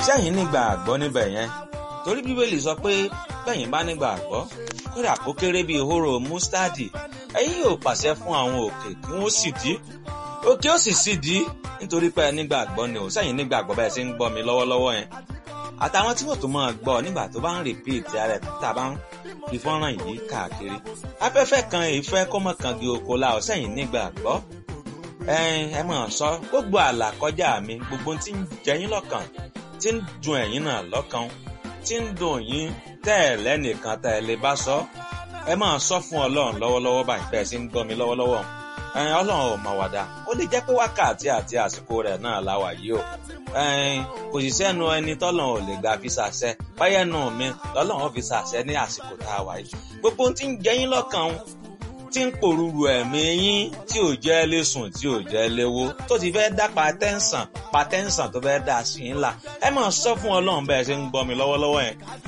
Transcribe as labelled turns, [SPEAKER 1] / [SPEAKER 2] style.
[SPEAKER 1] sẹ́yìn nígbà àgbọ́ níbẹ̀ yẹn torí bíbélì sọ pé bẹ́yìn bá nígbà àgbọ́ kódà kó kéré bíi hóró mustadi ẹ̀yin yóò pàṣẹ fún àwọn òkè kí wọ́n sì dí òkè ó sì sì dí nítorí pé nígbà àgbọ́ ni ò sẹ́yìn nígbà àgbọ́ bẹ́ẹ̀ sì ń gbọ́ mi lọ́wọ́lọ́wọ́ yẹn àtàwọn tí wọ́n tó máa gbọ́ nígbà tó bá ń rìpíìtì ara ẹ̀ tá a bá ń fi fọ́nrán yìí káàkiri afẹ́fẹ́ kan ìfẹ́ kọ́mọ kan di oko la ọ̀ sẹ́yìn nígbà àgbọ́ ẹ mọ̀ sọ gbogbo àlà kọjá mi gbogbo tí ń jẹyín lọ́kàn tí ń dùn ẹ̀yin náà lọ́kàn tí ń dùn yín tẹ́ ẹ̀ lẹ́nìkan tẹ́ ẹ lè bá sọ ẹ máa sọ fún ọlọ́run lọ́wọ́lọ́wọ́ báyìí bẹ́ẹ̀ sì ń gbọ́ mi lọ́wọ́lọ́wọ́ ọlọ́run ò mà wàdà ó lè jẹ́ pé wákàtí àti àsìkò rẹ̀ náà la wà yìí o kò sì sẹ́nu ẹni tọ́lọ́run ò lè gbà fi ṣàṣẹ báyẹn nù mí lọ́lọ́run fi ṣàṣẹ ní àsìkò tá a wà yìí gbogbo ohun tí ń jẹ yín lọ́kàn tí ń pòrúurú ẹ̀mí yín tí ò jẹ́ lé sùn tí ò jẹ́ léwó tó ti fẹ́ dá patẹ́ǹsàn patẹ́ǹsàn tó fẹ́ dá sí ńlá ẹ máa sọ fún ọlọ́run bẹ́ẹ̀ ṣe ń gbọ́ mi lọ́wọ́lọ́wọ́ yẹn